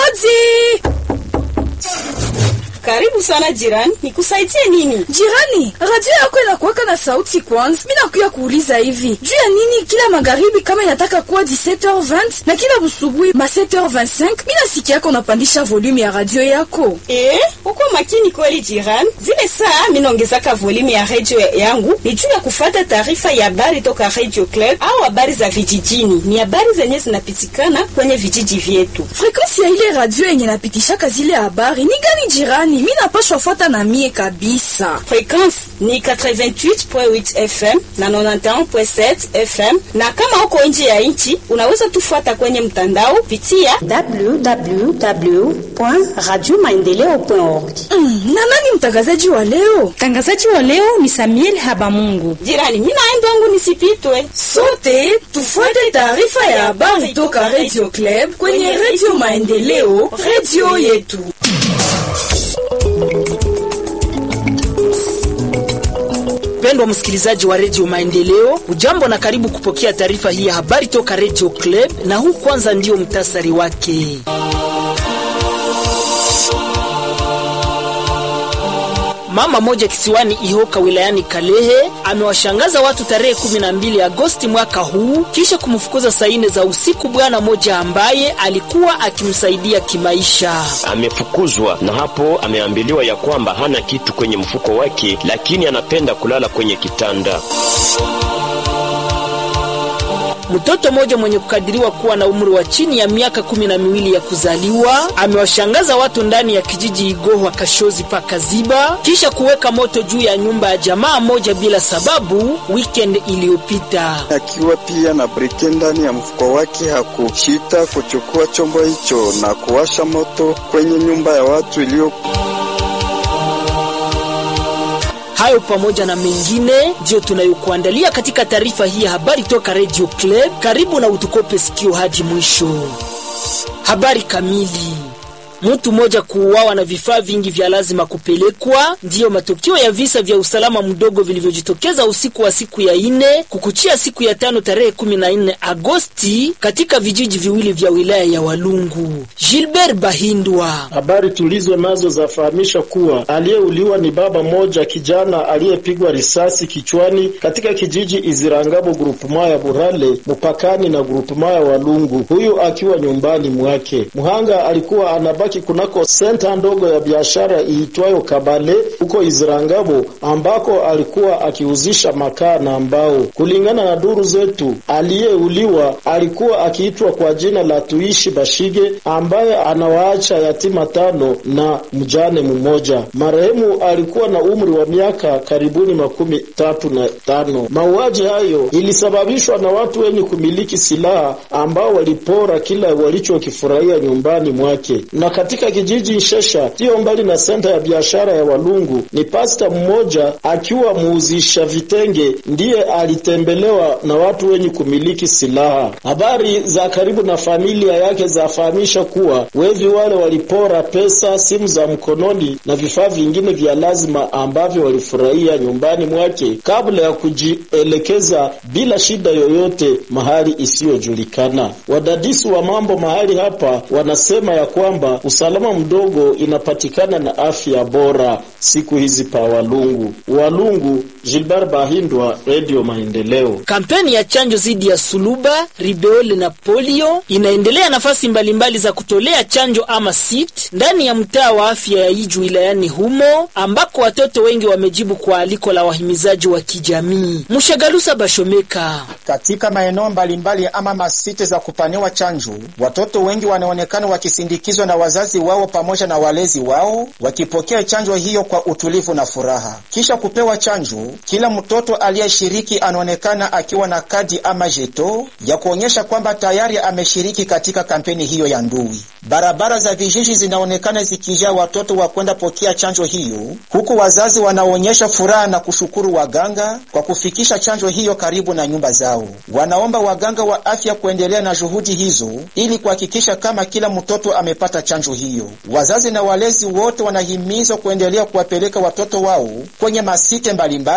Hodi! Karibu sana jirani, nikusaidie nini? Jirani, radio yako inakuwaka na sauti kwanza. Mimi nakuya kuuliza hivi. Juu ya nini kila magharibi kama inataka kuwa 17h20 na kila busubuhi ma 7h25, mimi nasikia yako unapandisha volume ya radio yako. Eh, uko makini kweli jirani. Zile saa mimi naongezaka volume ya radio yangu ni juu ya kufata taarifa ya habari toka Radio Club au habari za vijijini. Ni habari zenye zinapitikana kwenye vijiji vyetu. Frequency ya ile radio yenye napitishaka zile habari ni gani jirani? Mimi napashwa fuata na mie kabisa. Frequency ni 88.8 FM na 91.7 FM, na kama uko nje ya nchi unaweza tufuata kwenye mtandao pitia www.radiomaendeleo.org. Mm, na nani mtangazaji wa leo? Mtangazaji wa leo ni Samuel Habamungu. jirani. Mimi naenda wangu nisipitwe. Sote tufuate taarifa ya habari toka Radio Club kwenye Radio Maendeleo, radio yetu. Mpendwa msikilizaji wa redio Maendeleo, ujambo na karibu kupokea taarifa hii ya habari toka redio Club, na huu kwanza ndio mtasari wake. Mama moja kisiwani Ihoka wilayani Kalehe amewashangaza watu tarehe 12 Agosti mwaka huu kisha kumfukuza saa nne za usiku bwana moja ambaye alikuwa akimsaidia kimaisha. amefukuzwa na hapo ameambiliwa ya kwamba hana kitu kwenye mfuko wake, lakini anapenda kulala kwenye kitanda. Mtoto mmoja mwenye kukadiriwa kuwa na umri wa chini ya miaka kumi na miwili ya kuzaliwa amewashangaza watu ndani ya kijiji Igohwa Kashozi paka Ziba kisha kuweka moto juu ya nyumba ya jamaa moja bila sababu weekend iliyopita. akiwa pia na brike ndani ya mfuko wake. Hakushita kuchukua chombo hicho na kuwasha moto kwenye nyumba ya watu iliyo Hayo pamoja na mengine ndiyo tunayokuandalia katika taarifa hii ya habari toka Radio Club. Karibu na utukope sikio hadi mwisho. Habari kamili. Mtu mmoja kuuawa na vifaa vingi vya lazima kupelekwa ndiyo matokeo ya visa vya usalama mdogo vilivyojitokeza usiku wa siku ya ine kukuchia siku ya tano tarehe 14 Agosti katika vijiji viwili vya wilaya ya Walungu. Gilbert Bahindwa Habari tulizo nazo zafahamisha kuwa aliyeuliwa ni baba moja kijana aliyepigwa risasi kichwani katika kijiji Izirangabo grupema ya Burale mpakani na grupema ya Walungu, huyu akiwa nyumbani mwake. Mhanga alikuwa anabaki kunako senta ndogo ya biashara iitwayo Kabale huko Izirangabo, ambako alikuwa akiuzisha makaa na mbao. Kulingana na duru zetu, aliyeuliwa alikuwa akiitwa kwa jina la Tuishi Bashige ambaye anawaacha yatima tano na mjane mmoja. Marehemu alikuwa na umri wa miaka karibuni makumi tatu na tano. Mauaji hayo ilisababishwa na watu wenye kumiliki silaha ambao walipora kila walichokifurahia nyumbani mwake. Na katika kijiji Nshesha, siyo mbali na senta ya biashara ya Walungu, ni pasta mmoja akiwa muuzisha vitenge ndiye alitembelewa na watu wenye kumiliki silaha. Habari za karibu na familia yake zafahamisha kuwa wevi wale walipora pesa, simu za mkononi na vifaa vingine vya lazima ambavyo walifurahia nyumbani mwake kabla ya kujielekeza bila shida yoyote mahali isiyojulikana. Wadadisi wa mambo mahali hapa wanasema ya kwamba usalama mdogo inapatikana na afya bora siku hizi pa Walungu. Walungu, Gilbert Bahindwa, Radio Maendeleo. Kampeni ya chanjo dhidi ya suluba, ribeole na polio inaendelea nafasi mbalimbali za kutolea chanjo ama sit ndani ya mtaa wa afya ya Iju wilayani humo ambako watoto wengi wamejibu kwa aliko la wahimizaji wa kijamii. Mshagalusa Bashomeka Katika maeneo mbalimbali ama masite za kupaniwa chanjo, watoto wengi wanaonekana wakisindikizwa na wazazi wao pamoja na walezi wao, wakipokea chanjo hiyo kwa utulivu na furaha. Kisha kupewa chanjo, kila mtoto aliyeshiriki anaonekana akiwa na kadi ama jeto ya kuonyesha kwamba tayari ameshiriki katika kampeni hiyo ya ndui. Barabara za vijiji zinaonekana zikijaa watoto wa kwenda pokea chanjo hiyo, huku wazazi wanaonyesha furaha na kushukuru waganga kwa kufikisha chanjo hiyo karibu na nyumba zao. Wanaomba waganga wa afya kuendelea na juhudi hizo ili kuhakikisha kama kila mtoto amepata chanjo hiyo. Wazazi na walezi wote wanahimizwa kuendelea kuwapeleka watoto wao kwenye masite mbalimbali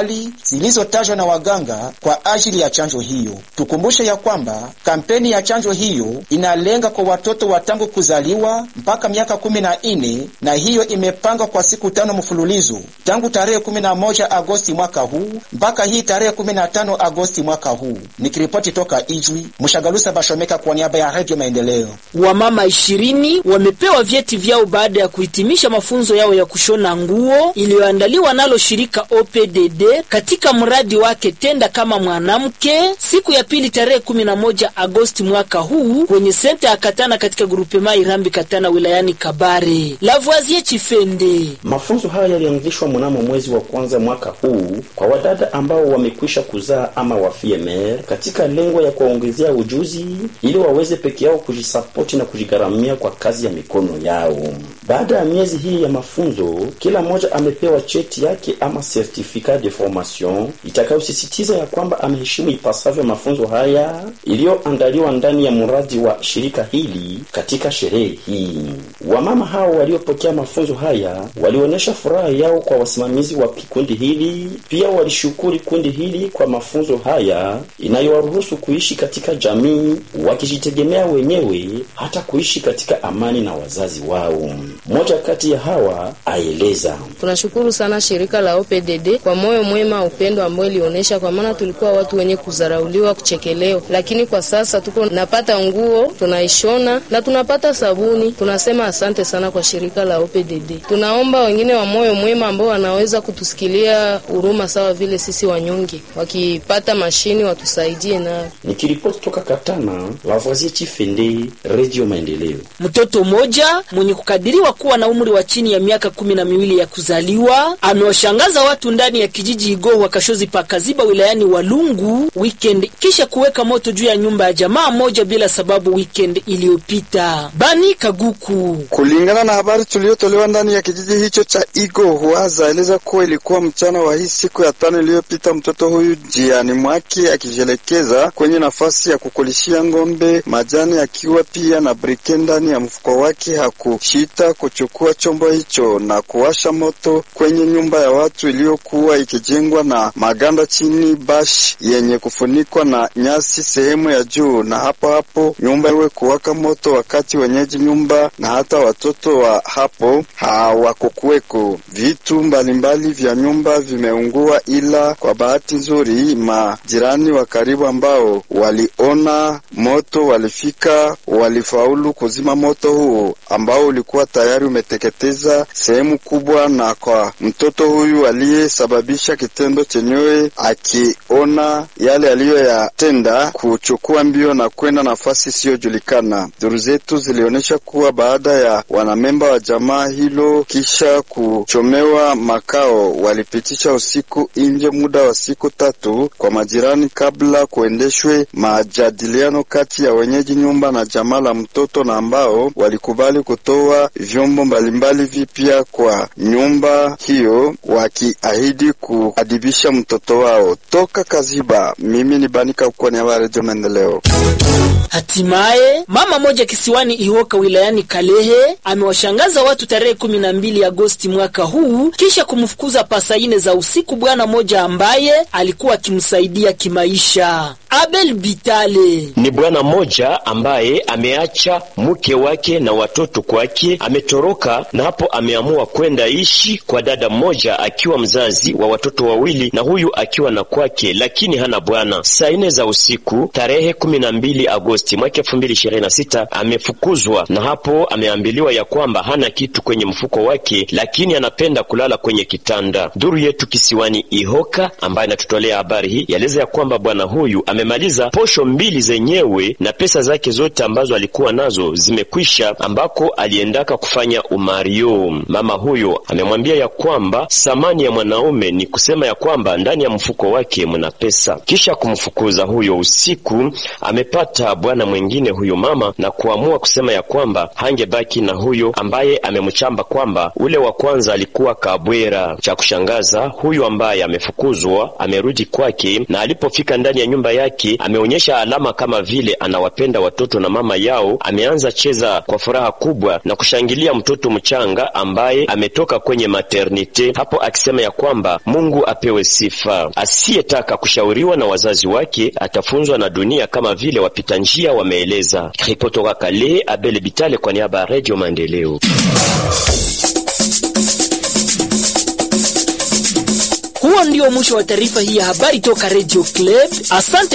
mbalimbali zilizotajwa na waganga kwa ajili ya chanjo hiyo. Tukumbushe ya kwamba kampeni ya chanjo hiyo inalenga kwa watoto wa tangu kuzaliwa mpaka miaka kumi na nne na hiyo imepangwa kwa siku tano mfululizo tangu tarehe 11 Agosti mwaka huu mpaka hii tarehe 15 Agosti mwaka huu. Nikiripoti toka Ijwi, Mshagalusa Bashomeka kwa niaba ya Radio Maendeleo. Wamama ishirini wamepewa vyeti vyao baada ya kuhitimisha mafunzo yao ya kushona nguo iliyoandaliwa nalo shirika OPDD katika mradi wake Tenda kama Mwanamke, siku ya pili tarehe 11 Agosti mwaka huu kwenye senta ya Katana katika grupema Irambi Katana wilayani Kabare. Lavoisier Chifende. Mafunzo haya yalianzishwa mnamo mwezi wa kwanza mwaka huu kwa wadada ambao wamekwisha kuzaa ama wafiemer katika lengo ya kuwaongezea ujuzi ili waweze peke yao kujisapoti na kujigharamia kwa kazi ya mikono yao. Baada ya miezi hii ya mafunzo, kila mmoja amepewa cheti yake ama certificat de formation itakayosisitiza ya kwamba ameheshimu ipasavyo mafunzo haya iliyoandaliwa ndani ya mradi wa shirika hili katika sherehe hii. Wamama hao waliopokea mafunzo haya walionyesha furaha yao kwa wasimamizi wa kikundi hili. Pia walishukuru kundi hili kwa mafunzo haya inayowaruhusu kuishi katika jamii wakijitegemea wenyewe, hata kuishi katika amani na wazazi wao. Mmoja kati ya hawa aeleza: tunashukuru sana shirika la OPDD kwa moyo mwema, upendo ambao ilionyesha, kwa maana tulikuwa watu wenye kudharauliwa, kuchekelewa, lakini kwa sasa tuko napata nguo tunaishona na tunapata sabuni. Tunasema asante sana kwa shirika la OPDD. Tunaomba wengine wa moyo mwema ambao wanaweza kutusikilia huruma sawa vile sisi wanyonge, wakipata mashini watusaidie nayo. Nikiripoti toka Katana, Lavoisier Chifende, Radio Maendeleo. Mtoto mmoja mwenye kukadiriwa kuwa na umri wa chini ya miaka kumi na miwili ya kuzaliwa amewashangaza watu ndani ya kijiji Igohwa Kashozi Pakaziba wilayani Walungu weekend kisha kuweka moto juu ya nyumba ya jamaa moja bila sababu weekend iliyopita. Bani Kaguku. Kulingana na habari tuliyotolewa ndani ya kijiji hicho cha Igohwa, zaeleza kuwa ilikuwa mchana wa hii siku ya tano iliyopita, mtoto huyu jiani mwake akijielekeza kwenye nafasi ya kukulishia ng'ombe majani, akiwa pia na brike ndani ya mfuko wake, hakushita kuchukua chombo hicho na kuwasha moto kwenye nyumba ya watu iliyokuwa ikijengwa na maganda chini bash yenye kufunikwa na nyasi sehemu ya juu, na hapo hapo nyumba iwe kuwaka moto, wakati wenyeji nyumba na hata watoto wa hapo hawakukuweko. Vitu mbalimbali vya nyumba vimeungua, ila kwa bahati nzuri majirani wa karibu ambao waliona moto walifika, walifaulu kuzima moto huo ambao ulikuwa tayari umeteketeza sehemu kubwa, na kwa mtoto huyu aliyesababisha kitendo chenyewe akiona yale aliyoyatenda, kuchukua mbio na kwenda nafasi isiyojulikana. Duru zetu zilionyesha kuwa baada ya wanamemba wa jamaa hilo kisha kuchomewa makao, walipitisha usiku nje muda wa siku tatu kwa majirani, kabla kuendeshwe majadiliano kati ya wenyeji nyumba na jamaa la mtoto, na ambao walikubali kutoa vyombo mbalimbali vipya kwa nyumba hiyo, wakiahidi kuadibisha mtoto wao. Toka Kaziba, mimi ni Banika kwa niaba ya Redio Maendeleo. Hatimaye mama moja kisiwani Ihoka wilayani Kalehe amewashangaza watu tarehe kumi na mbili Agosti mwaka huu kisha kumfukuza pasa ine za usiku bwana moja ambaye alikuwa akimsaidia kimaisha. Abel Bitale ni bwana mmoja ambaye ameacha mke wake na watoto kwake, ametoroka na hapo ameamua kwenda ishi kwa dada mmoja akiwa mzazi wa watoto wawili na huyu akiwa na kwake, lakini hana bwana. Saa ine za usiku tarehe kumi na mbili Agosti mwaka elfu mbili ishirini na sita amefukuzwa na hapo ameambiliwa ya kwamba hana kitu kwenye mfuko wake, lakini anapenda kulala kwenye kitanda. Duru yetu kisiwani Ihoka ambaye anatutolea habari hii yaeleza ya kwamba bwana huyu amemaliza posho mbili zenyewe na pesa zake zote ambazo alikuwa nazo zimekwisha, ambako aliendaka kufanya umario. Mama huyo amemwambia ya kwamba thamani ya mwanaume ni kusema ya kwamba ndani ya mfuko wake mna pesa. Kisha kumfukuza huyo usiku, amepata bwana mwingine huyo mama na kuamua kusema ya kwamba hangebaki na huyo ambaye amemchamba kwamba ule wa kwanza alikuwa kabwera. Cha kushangaza, huyu ambaye amefukuzwa amerudi kwake, na alipofika ndani ya nyumba yake yake ameonyesha alama kama vile anawapenda watoto na mama yao. Ameanza cheza kwa furaha kubwa na kushangilia mtoto mchanga ambaye ametoka kwenye maternite, hapo akisema ya kwamba Mungu apewe sifa. Asiyetaka kushauriwa na wazazi wake atafunzwa na dunia kama vile wapita njia wameeleza. Ripotoka Kale, Abel Bitale kwa niaba ya Radio Maendeleo. Huo ndio mwisho wa taarifa hii ya habari toka Radio Club. Asante.